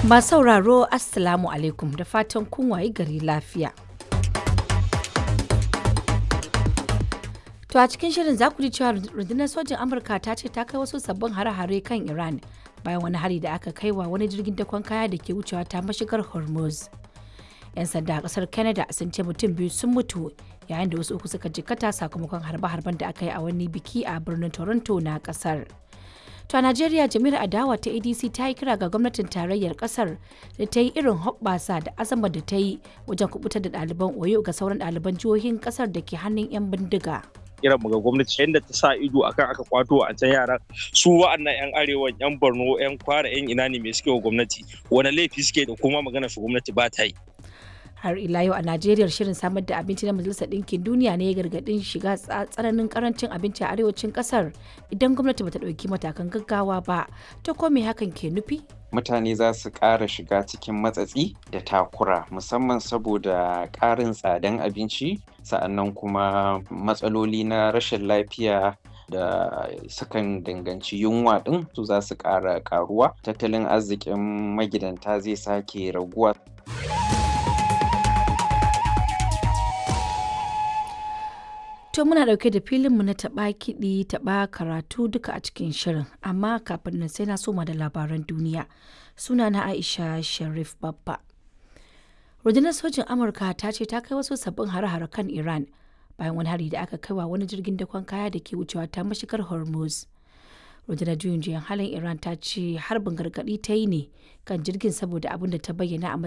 Ba sauraro Assalamu alaikum da fatan kun wayi gari lafiya. To a cikin shirin za ku ji cewa rundunar sojin Amurka ta ce ta kai wasu sabbin hare-hare kan Iran bayan wani hari da aka kai wa wani jirgin dakon kaya da ke wucewa ta mashigar Hormuz. 'Yan sanda a kasar Canada sun ce mutum biyu sun mutu yayin da wasu uku suka jikkata sakamakon harbe-harben da aka yi a wani biki a birnin Toronto na kasar. To a Najeriya jami'ar adawa ta ADC ta yi kira ga gwamnatin tarayyar kasar da ta yi irin hoɓɓasa da azama da ta yi wajen kubutar da ɗaliban Oyo ga sauran ɗaliban jihohin kasar da ke hannun 'yan bindiga. kiran mu ga gwamnati yadda ta sa ido akan aka kwato a can yaran su wa'annan yan arewa yan borno yan kwara yan ina ne mai suke wa gwamnati wani laifi suke da kuma magana su gwamnati ba ta yi har ila yau a najeriya shirin samar da abinci na majalisar ɗinkin duniya ne ya gargaɗin shiga tsananin karancin abinci a arewacin ƙasar idan gwamnati bata ɗauki matakan gaggawa ba ta ko me hakan ke nufi mutane za su ƙara shiga cikin matsatsi da takura musamman saboda ƙarin tsadan abinci sa'annan kuma matsaloli na rashin lafiya da sukan danganci yunwa ɗin su za su ƙara ƙaruwa tattalin arzikin magidanta zai sake raguwa To muna ɗauke da filinmu na taɓa kiɗi taɓa karatu duka a cikin shirin amma kafin nan sai na soma da labaran duniya suna na Aisha Sharif Babba. Rundunar sojin Amurka ta ce ta kai wasu sabbin hare-hare kan Iran bayan wani hari da aka kai wa wani jirgin dakon kaya da ke wucewa ta mashigar Hormuz. Rundunar juyin juyan halin Iran ta ce harbin gargaɗi ta yi ne kan jirgin saboda abin da ta bayyana a